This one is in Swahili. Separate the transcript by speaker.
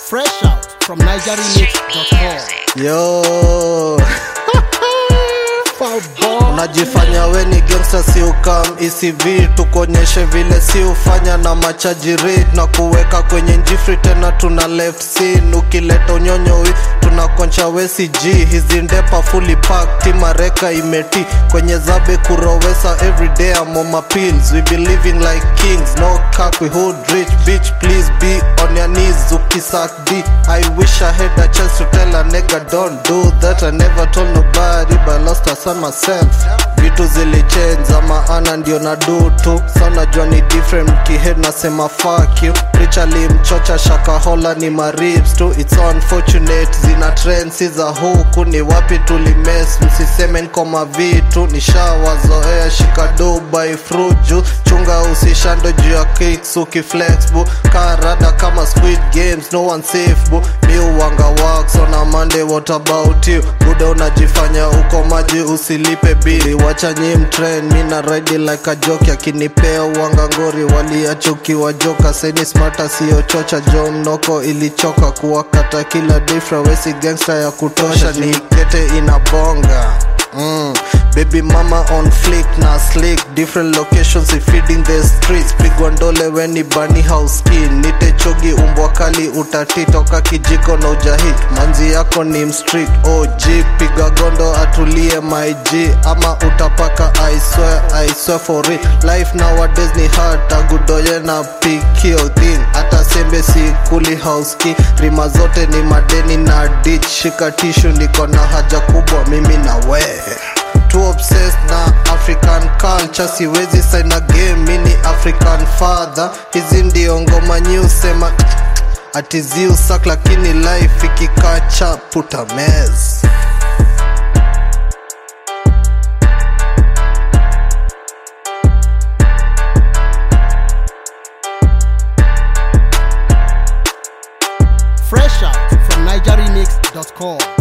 Speaker 1: Fresh out from NigerRemix.com.
Speaker 2: Yo, unajifanya we ni gangsta, si ukam ECV tukuonyeshe vile si ufanya na machaji rate na kuweka kwenye njifri tena tuna left scene ukileta unyonyowi tunakoncha wesig hizi ndepa fully packed timareka imeti kwenye zabe kurowesa everyday I'm on my pills we be living like kings no cap we hold rich bitch please be on your knees ukisak d I wish I had a chance to tell a nigga don't do that I never told nobody but I lost a son myself vitu zilichenza maana ndio na do tu sana jua ni different kihead nasema fuck you rich alimchocha shakahola ni maribs tu it's unfortunate zina trend si za huku ni wapi tulimes msiseme nkoma vitu nishawazoea shika dubai fruju chunga usishando juu ya kicks ukiflex bu karada kama squid games no one safe bu mi uwanga wax on a monday what about you buda unajifanya uko maji usilipe bili wacha nyim trend mi na ride like a joke akinipea uwanga ngori waliachukiwa joka seni smata siyo chocha jo mnoko ilichoka kuwakata kila difra wesi gangsta ya kutosha ni kete inabonga Mm. Baby mama on flick na slick different locations if feeding the streets pigwa ndole weni bani house skin nite chogi umbwa kali utatitoka kijiko na ujahit manzi yako ni mstrict OG piga gondo atulie my G ama utapaka I swear I swear for it life nowadays ni hard tagudoye na pikio thing hata sembe si kuli house key rima zote ni madeni na ditch shika tishu niko na haja kubwa mimi na we too obsessed na african culture siwezi sign a game mini african father hizi ndio ngoma nyusema atiziusak lakini life ikikacha puta mez
Speaker 1: Fresh out from NigerRemix.com.